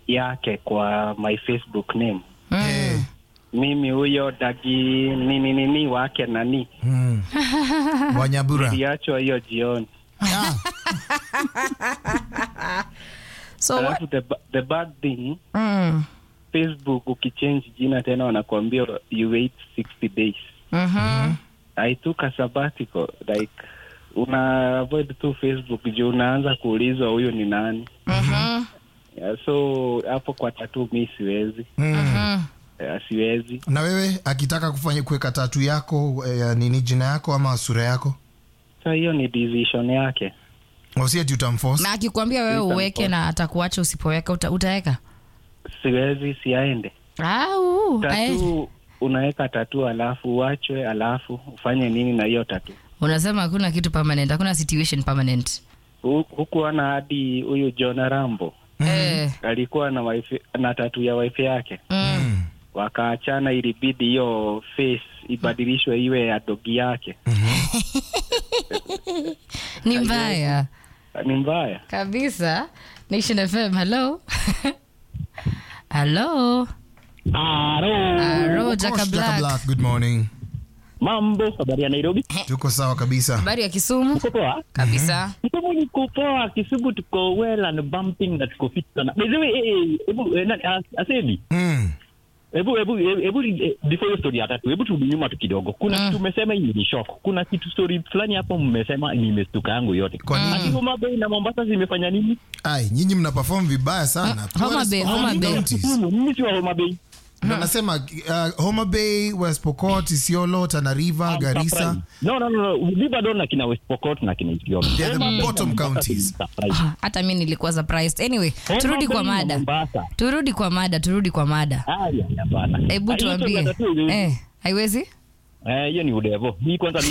yake kwa my Facebook name. Eh, Mimi huyo dagi nini nini wake nani mm. Wanyabura. iliachwa hiyo jioni. Ah, so what? Alafu the, ba- the bad thing Mm. Facebook ukichange jina tena wanakuambia you wait 60 days. Mhm. I took a sabbatical like una avoid tu Facebook juu unaanza kuulizwa huyu ni nani. Mhm. Yeah, so hapo kwa tatu mi siwezi. mm. Mhm. Yeah, siwezi. na wewe akitaka kufanya kuweka tatu yako eh, nini jina yako ama sura yako So hiyo ni decision yake. wasiati utamforce na akikwambia wewe Nitampa. uweke na atakuacha usipoweka uta, utaweka Siwezi siaende. au ae. Tatu unaweka tatu alafu uachwe alafu ufanye nini na hiyo tatu? unasema hakuna kitu permanent hakuna situation permanent Hu- Hukuona hadi huyu John Rambo eh. alikuwa na wife, na tatu ya wife yake mm. wakaachana, ilibidi hiyo face ibadilishwe iwe ya dogi yake. ni mbaya Ni mbaya. kabisa nation fm hello hello Hello, Jaka Gosh, Jaka Black. Black, good morning Mambo, habari ya Nairobi? tuko sawa kabisa habari ya kisumu Uko poa? kabisa Kisumu niko poa, Kisumu tuko well and bumping na tuko fit sana. By the way, eh, eh, hebu eh, nani, as- asemi mm. hebu hebu hebu eh, before hiyo story ya tatu, hebu turudi nyuma tu kidogo. Kuna Mm. kitu umesema hii ni shock. Kuna kitu story fulani hapo mmesema nimestuka yangu yote. Kwa nini? Ati Homa Bay na Mombasa zimefanya nini? ai nyinyi mna perform vibaya sana Ah, Homa Bay, All Homa Bay. counties. Kisumu, mimi si wa Homa Bay. Ndo nasema uh, Homa Bay, West Pokot, Isiolo, Tana River, I'm Garissa. surprised. No, no, no, no. Viva Don na kina West Pokot na kina Isiolo. They're the Homa Bay na bottom Mombasa counties. ni surprise. Ah, hata mi nilikuwa surprised anyway Homa turudi kwa Bay na mada Mombasa. turudi kwa mada turudi kwa mada Haya, hapana. hebu Ah, hiyo story tuambie ya tatu ili- eh, haiwezi Eh, hiyo ni udevo. Hii kwanza ni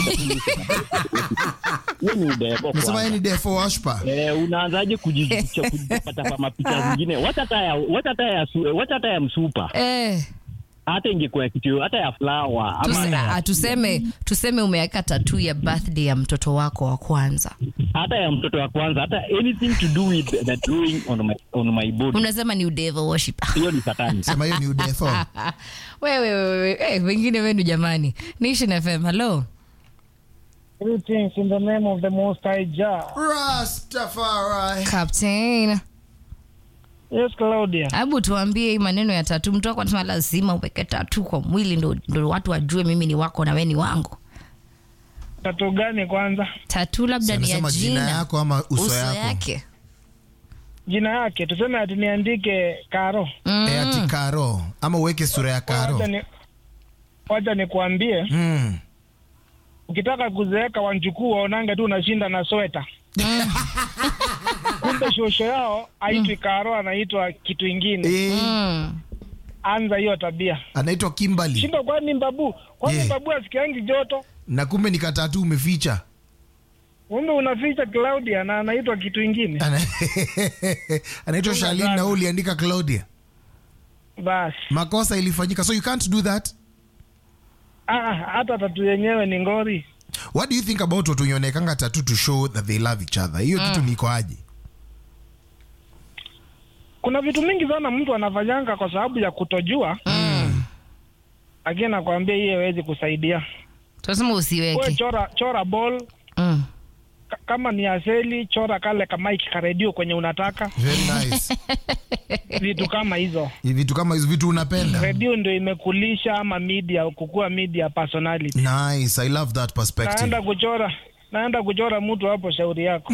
hiyo ni udevo. Nasema kwanza. yeye ni defo washpa. Eh, unaanzaje kujificha kujipata kwa mapicha zingine? Wacha hata ya wacha hata ya su- wacha hata ya msupa. eh, Hata ingekuwa ya kitu hata ya flower ama tuse, hata ah, ya, tuseme tuseme umeweka tatu ya birthday ya mtoto wako wa kwanza hata ya mtoto wa kwanza hata anything to do with the drawing on my on my body. unasema ni devil worship Hiyo ni satani. Sema hiyo ni udefo. wewe wewe eh, wengine wenu jamani nation fm hello Greetings in the name of the Most High Jah. Rastafari. captain Yes, Claudia. hebu tuambie hii maneno ya tatu mtu wako anasema lazima uweke tatu kwa mwili ndo, ndo watu wajue mimi ni wako na we ni wangu Tatu gani kwanza? tatu labda ni ya Anasema jina jina yako ama uso, uso yako. yake Jina yake tuseme ati niandike Karo. Mm. Eh, ati Karo ama uweke sura ya Karo. Wacha ni wacha nikuambie, Mm. ukitaka kuzeeka wanjukuu waonange tu unashinda na sweta. Kumbe shosho yao haitwi Karo, anaitwa kitu ingine. Eh, Mm. Anza hiyo tabia. anaitwa Kimberly Shinda kwani mbabu? Kwani Yeah. mbabu asikiangi joto? na kumbe ni katatu umeficha. Kumbe unaficha Claudia na anaitwa kitu ingine. Ana- anaitwa Shalin na wewe uliandika Claudia. Basi. Makosa ilifanyika so you can't do that. Ah, hata tatu yenyewe ni ngori. What do you think about watu wenye tatu to show that they love each other? Hiyo kitu niko aje? kuna vitu mingi sana mtu anafanyanga kwa sababu ya kutojua lakini nakwambia hii haiwezi kusaidia tunasema we usiweke chora chora ball mm. ka- kama ni aseli chora kale kamaiki karedio kwenye unataka Very nice. vitu kama hizo vitu kama hizo vitu unapenda. redio ndio imekulisha ama media kukua media personality Nice. I love that perspective. naenda kuchora naenda kuchora mtu hapo shauri yako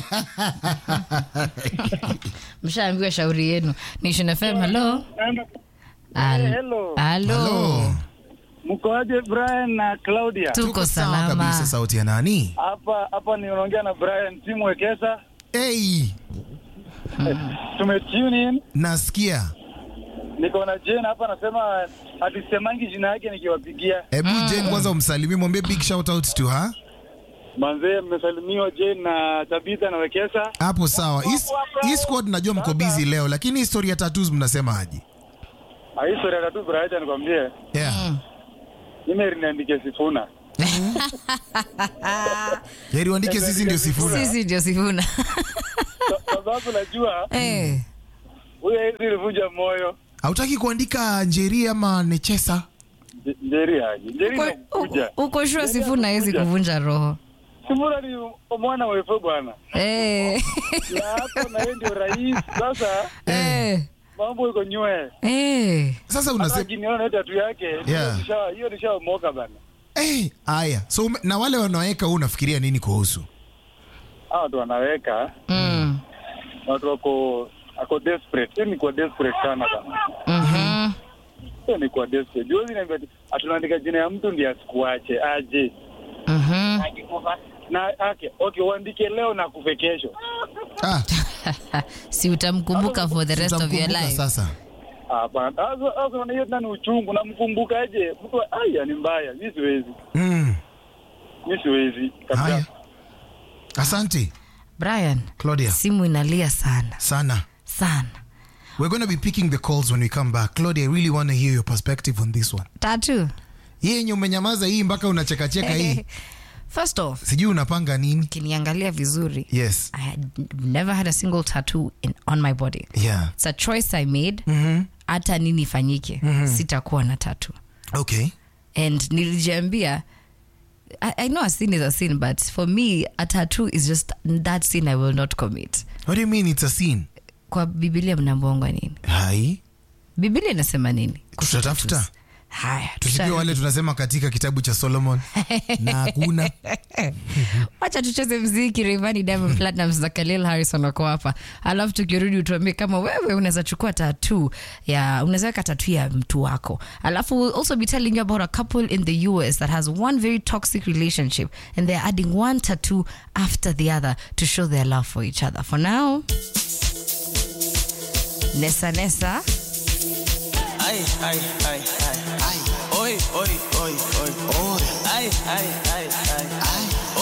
mshaambiwa shauri yenu nation fm hello naenda Al- hello. Hello. Hello. Mkoaje Brian na Claudia? tuko sawa salama kabisa sauti ya nani? Hapa hapa niongea na Brian timu Wekesa. Hey, Tume tune in. nasikia. Niko na Jane hapa anasema hatusemangi jina yake nikiwapigia. Hebu Jane kwanza umsalimie, mwambie big shout out to her. Manzee mmesalimiwa Jane na Tabitha na Wekesa. Hapo sawa. Hii- Hii squad najua mko busy leo, lakini historia tattoos mnasema aje? Ah, Hii story ya tatu Brian nikwambie. Yeah. Mimi niandike Sifuna. Heri uandike sisi ndio sifuri. sisi ndio sifuna Kwa- Kwa sababu najua Eh, huyo hezi ilivunja moyo. hautaki kuandika njeri ama nechesa Nje- Njeri aje. Njeri Uko- inakuja. uko- uko shua Njeri sifuna hawezi anakuja. kuvunja roho Sifuna ni mwana wa Efo bwana. Eh. Na hapo na yeye ndio rais. Sasa Eh. mambo iko nywe. Eh. sasa Hata unasema akiniona tatu yake, Yeah. hiyo nisha- hiyo nishaomoka bana. Eh, haya so ume- na wale wanaweka huu unafikiria nini kuhusu Hao watu wanaweka, Mm. watu wako ako desperate. Hiyo ni kwa desperate sana bana. Mhm. Hiyo ni kwa desperate. Juzi niambia ati atunaandika jina ya mtu ndiye asikuache aje. Mhm. Na ake, okay, uandike leo na kufe kesho. ah, si utamkumbuka for the rest of your tutamkumbuka life sasa Hapana. Sasa sasa unaona hiyo tena ni uchungu. Namkumbukaje? Mtu aya ni mbaya. Mimi siwezi. mm. Mimi siwezi. Kabisa. haya asante brian claudia simu inalia sana sana sana we're going to be picking the calls when we come back claudia i really want to hear your perspective on this one tatu hii yenye umenyamaza hii mpaka unachekacheka hii first off sijui unapanga nini kiniangalia vizuri yes i had never had a single tattoo in, on my body yeah it's a choice i made hata nini ifanyike sitakuwa na tattoo okay and nilijiambia I, I know a sin is a sin but for me a tattoo is just that sin i will not commit what do you mean it's a scene kwa bibilia mnambongwa nini hai bibilia inasema nini Kuhusu Tutatafuta. tattoos? haya tusikie tuta- wale tunasema katika kitabu cha solomon na hakuna wacha tucheze mziki Rayvanny Diamond Platnumz na Khalil Harrison wako hapa alafu tukirudi utuambie kama wewe unaweza chukua tatu ya unaweza weka tatu ya mtu wako alafu we'll also be telling you about a couple in the US that has one very toxic relationship and they're adding one tattoo after the other to show their love for each other for now Nessa Nessa Ay, ay, ay, ay, ay. Oi, oi, oi, oi, oi. Ay, ay, ay, ay.